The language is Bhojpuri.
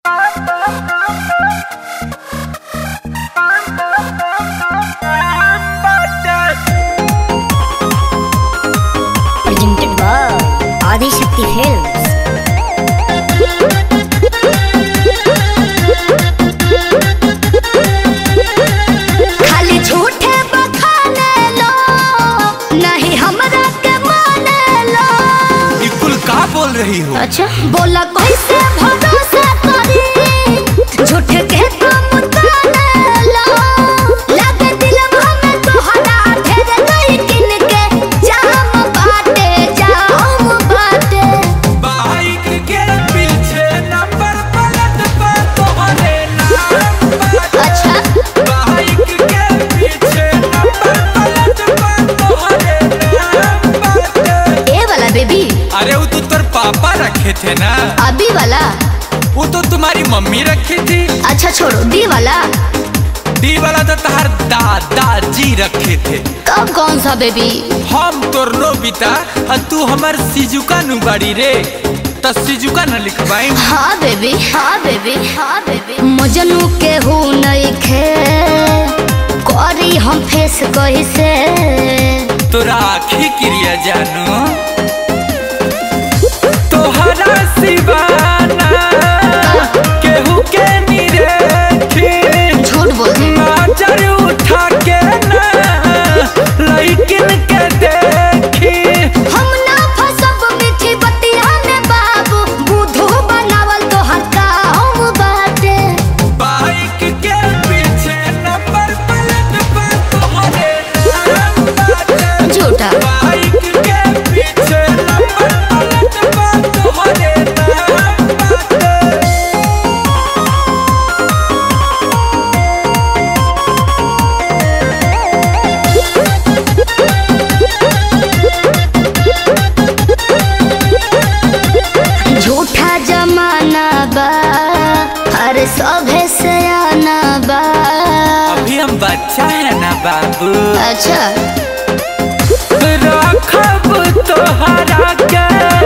Adishakti Films. खाली झूठे बखाने लो नहीं हमरा के माने लो ये कुल का बोल रही हो अच्छा बोला कैसे भरोसा करी झूठे के तुम ताने लो लगे दिलवा में तोहरा ढेर नहीं किन के जाम बाटे जाम बाटे बाइक के पीछे नंबर प्लेट पर तोहरे नाम बाटे। अच्छा बाइक के पीछे नंबर प्लेट पर तोहरे नाम बाटे। ए वाला बेबी अरे वो तो तेरे पापा रखे थे ना अभी वाला वो तो तुम्हारी मम्मी रखी थी अच्छा छोड़ो डी वाला डी वाला तो तुम्हार दादाजी रखे थे कब कौन सा बेबी हम तोर नोबिता और तू हमार सिजुका नु बाड़ी रे तो सिजुका न लिखवाई हाँ बेबी हाँ बेबी हाँ बेबी मजनू के हूँ नहीं खे करी हम फेस कैसे तोरा आखी क्रिया जानू तोहरा सिवाना केहू के निरेखी झूठ बोल दे नजर उठा के ना लइकिन के देखी हम ना फसब मीठी बतिया में बाबू बुधू बनावल तो हल्का हम बाटे बाइक के पीछे नंबर प्लेट पर तोहरे नाम बाटे झूठा बाइक के पीछे नंबर प्लेट पर तोहरे नाम बाटे झूठा जमाना बा अरे सभे से आना बा अभी हम बच्चा है ना बाबू अच्छा रखब तोहरा के